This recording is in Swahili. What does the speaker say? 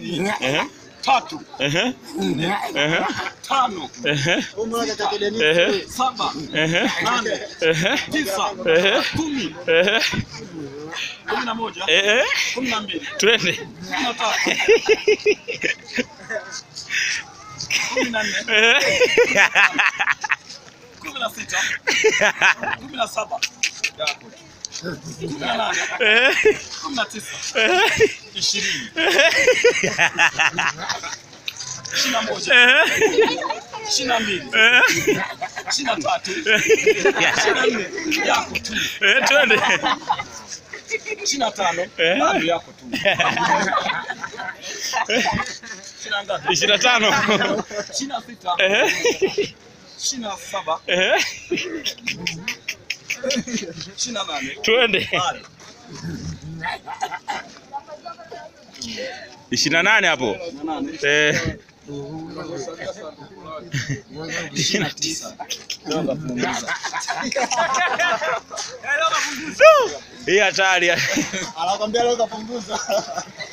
mbili, Ehe. tatu, Ehe. nne, Ehe. tano, Ehe. Ehe. saba, Ehe. nane, Ehe. tisa, Ehe. kumi, Ehe. kumi na moja, Ehe. kumi na mbili, Twende. kumi na tatu, kumi na nne, Ehe. kumi na sita, kumi na saba, kumi na nane, Ehe. kumi na tisa, Ehe. ishirini, ishirini na moja, Ehe. ishirini na mbili, Ehe. ishirini na tatu, ishirini na nne, yako tu, Ehe. Twende. ishirini na tano, Eh. bado yako tu, ishirini na ngapi? Ishirini na tano. ishirini na sita, Ehe. ishirini na saba, Ehe. ishirini na nane, Twende. bado Ishirini na nane hapo. ishirini na nane, Eh. ishirini na tisa, Hii hatari. Anakwambia leo kapunguza.